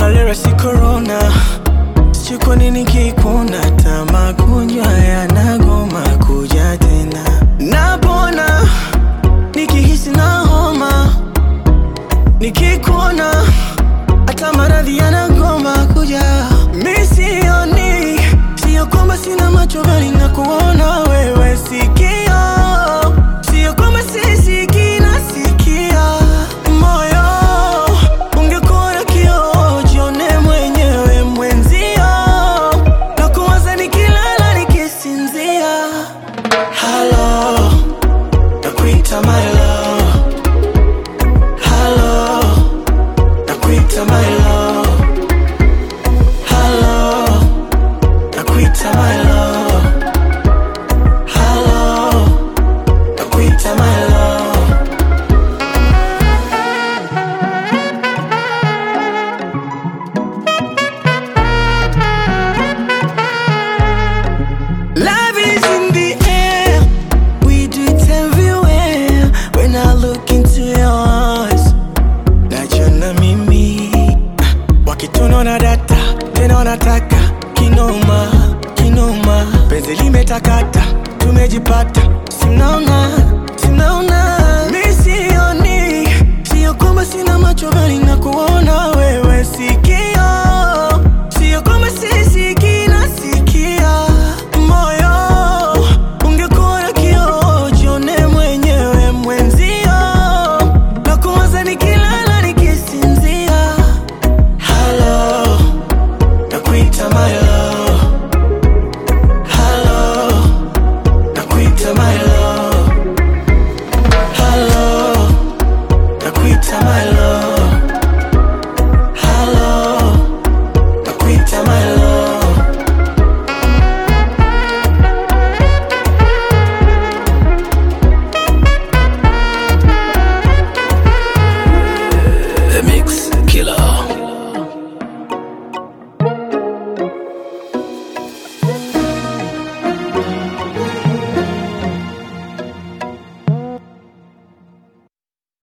malaria si corona sijui kwa nini kikuna hata magonjwa yanagoma kuja tena napona nikihisi na homa nikikuona hata maradhi yanagoma kuja misioni sio kwamba sina macho bali na kuona wewe sikio sio kwamba sisikii nasikia moyo ungekuwa na kioo jione mwenyewe mwenzio na kuwaza nikilala nikisinzia halo nakuita my love halo nakuita my love halo nakuita my love halo nakuita my love Love is in the air. We do it everywhere. When I look into your eyes, najiona mimi wakitunaona data tena wanataka kinoma kinoma, penzi limetakata, tumejipata, simnaona simnaona, mi sioni, sio kwamba sina macho bali na kuona wewe sikio, sio kwamba sisikii nasikia moyo ungekuwa na kioo jione mwenyewe mwenzio na kuwaza nikilala nikisinzia halo nakuita my love halo nakuita my love halo nakuita my love